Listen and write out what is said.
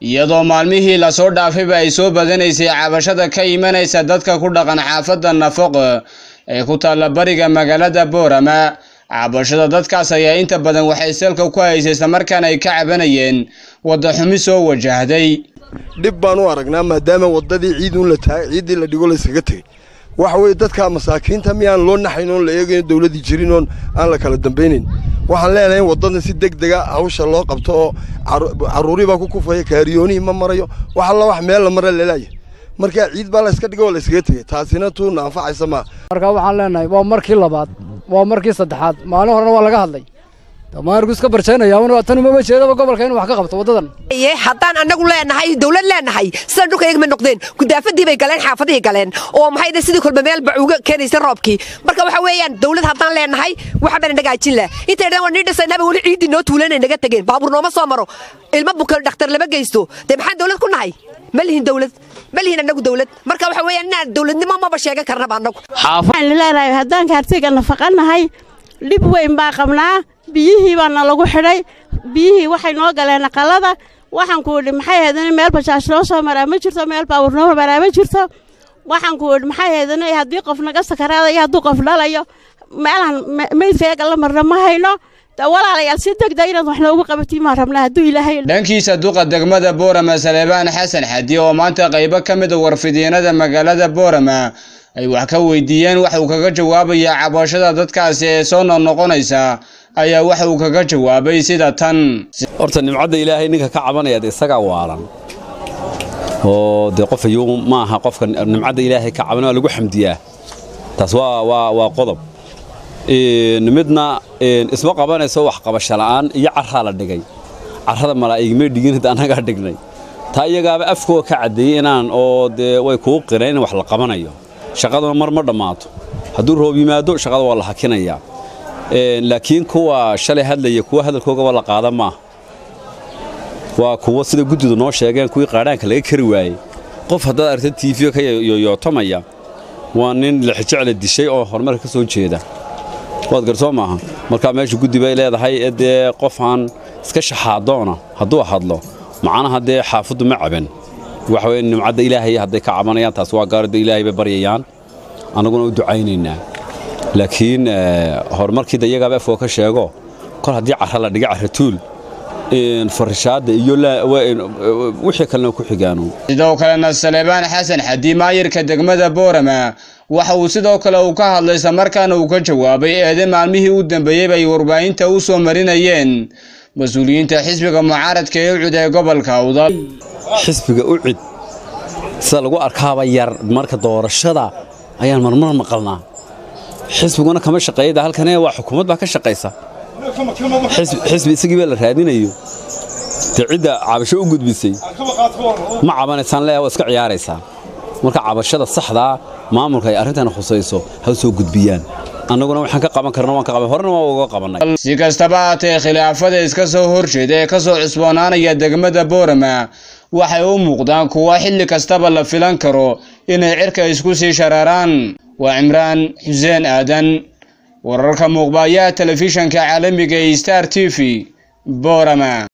iyadoo maalmihii lasoo dhaafayba ay soo badanaysay cabashada ka imanaysa dadka ku dhaqan xaafadda nafaq ee ku taalla bariga magaalada boorama cabashada dadkaas ayaa inta badan waxay salka ku haysay islamarkaana ay ka cabanayeen wadda xumi soo wajahday dhib baan u aragnaa maadaama waddadii ciidun la taagay ciiddii la dhigo layskaga tegey waxa weeye dadka masaakiinta miyaan loo naxayn oon la eegayn dawladdii jirin oon aan la kala dambaynayn waxaan leenahay in waddadan si deg dega hawsha loo qabto oo carruurii baa ku kufaya kaariyoonihii ma marayo wax alla wax meel la mara lelaaya markaa ciid baa layska dhigo oo layskaga tegey taasina tuuna anfacaysa maa marka waxaan leenahay waa markii labaad waa markii saddexaad maalin horena waa laga hadlay damaanku iska barjaynaya tan umama jeedaba gobolka inuu wax ka qabto waddadan haddaan annagu leenahay dawlad leenahay sida dhulkayaga ma noqdeen gudaafadii bay galeen xaafadihii galeen oo maxay sidii kolba meel bacuuga keenaysa roobkii marka waxa weeyaan dawlad haddaan leenahay waxa baan nagaajin lah intay dhan waa nii dhisaynaba weli ciiddii noo tuulanay naga tegeen baabuur nooma soo maro ilmo bukan dhakhtar lama geysto dee maxaan dawlad ku nahay ma lihin dawlad ma lihin annagu dawlad marka waxa weeyaan inaan dawladnimo maba sheegan karnaba annagu waxaan leenahay haddaan kaartiga nafaqanahay dhib weyn baa qabnaa biyihii baana lagu xidhay biyihii waxay noo galeen aqalada waxaan ku idhi maxay haydana meel bajaash noo soo maraa ma jirto meel baawur noo maraa ma jirto waxaan ku idhi maxay haydana haddii qof naga sakaraadayo hadduu qof dhalayo meelaan meydkayaga la marna ma hayno walaalayaal si degdeg inaad wax noogu qabatiin maan rabnaa hadduu ilaahay dhankiisa duqa degmada boorama saleebaan xasan xadi oo maanta qaybo ka mid a warfidyeenada magaalada boorama ay wax ka weydiiyeen waxa uu kaga jawaabayaa cabashada dadkaasi ee soo noqnoqonaysa ayaa waxa uu kaga jawaabay sida tan horta nimcadda ilaahay ninka ka cabanayaad isagaa waalan oo dee qof ayuu ma aha qofka nimcadda ilaahay ka cabanaya waa lagu xamdiyaa taas waa waa waa qodob midna isma qabanayso wax qabasho la'aan iyo carraa la dhigay carrada malaa'igmay dhigin hada annagaa dhignay taa iyagaaba afkooga ka caddeeyey inaan oo dee way kuu qireen in wax la qabanayo shaqaduna mar ma dhammaato hadduu roob yimaado shaqada waa la hakinayaa laakiin kuwa shalay hadlaya kuwa hadalkoogaba la qaada maaha waa kuwa sida guddidu noo sheegeen kuwii qaadhaanka laga kari waayey qof haddaad aragta tiifiyo ka yoyootamaya waa nin lixijecla dishay oo horumarka ka soo jeeda waad garsoo maaha markaa meesha guddi bay leedahay ee dee qofaan iska shaxaadoona hadduu hadlo macnaha dee xaafaddu ma caban waxa weye nimcadda ilaahay hadday ka cabanayaan taas waa gaaridda ilaahay bay baryayaan annaguna u ducaynaynaa laakiin horumarkiida iyagaaba afoo ka sheego kol haddii carra la dhiga carratuul farishaadda iyo wixii kalena ku xigaano sidoo kalena saleebaan xasan xadi maayirka degmada boorama waxa uu sidoo kale uu ka hadlay islamarkaana uu ka jawaabay eede maalmihii u dambeeyey bay warbaahinta u soo marinayeen mas-uuliyiinta xisbiga mucaaradka ee ucud ee gobolka awdal xisbiga ucid sida lagu arkaaba yar marka doorashada ayaan marmar maqalnaa xisbiguna kama shaqeeyada halkane waa xukuumad baa ka shaqaysa xisbi isagii baa la raadinayo dee cidda cabasho u gudbisay ma cabanaysaan leeya waa iska ciyaaraysaa marka cabashada saxdaa maamulka ay arrintan khusayso ha soo gudbiyaan annaguna waxaan ka qaban karna waan ka qaban horena waa uga qabannay si kastaba haatee khilaafada iska soo horjeeda ee ka soo cusboonaanaya degmada boorama waxay u muuqdaan kuwa xilli kastaba la filan karo inay cirka isku sii sharaaraan waa cimraan xuseen aadan wararka muuqbaayaha telefishanka caalamiga ee star t v boorama